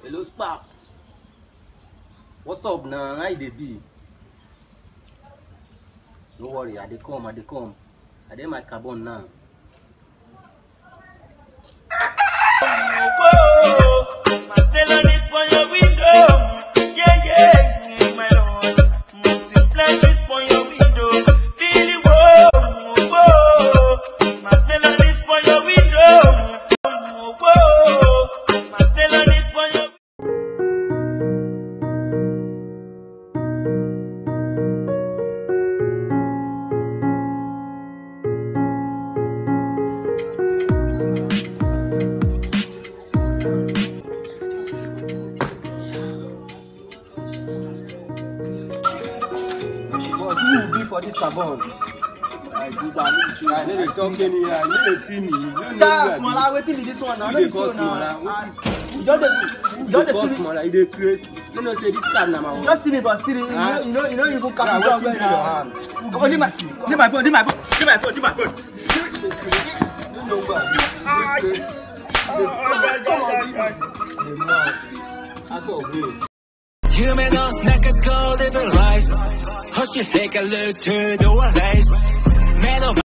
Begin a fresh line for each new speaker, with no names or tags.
Hello, Spap. What's up now? How you dey be? No worry, I dey come, I dey come. I dey my carbon now. But who will be for this carbon?
I do that. I
no
no
dey
dey talk anyhow. You no dey see me. You no know
That
who I
smaller wetin be this one na
You
no
dey
be so
call smaller,
na
wetin?
Ah, you just dey you
You
just
dey
dey see
call
me
smaller, you dey craze. You know say this cab na my
you
own.
just see me for street you
Huh?
no you no you no even catch
Yeah,
me
wetin
somewhere
dey your
na.
hand?
Oh, leave my leave my phone leave my phone leave my phone leave my phone.
You know what? You dey craze. You dey mad. That's all good.
夢の中ゴールドライス星光るトゥードアライス目の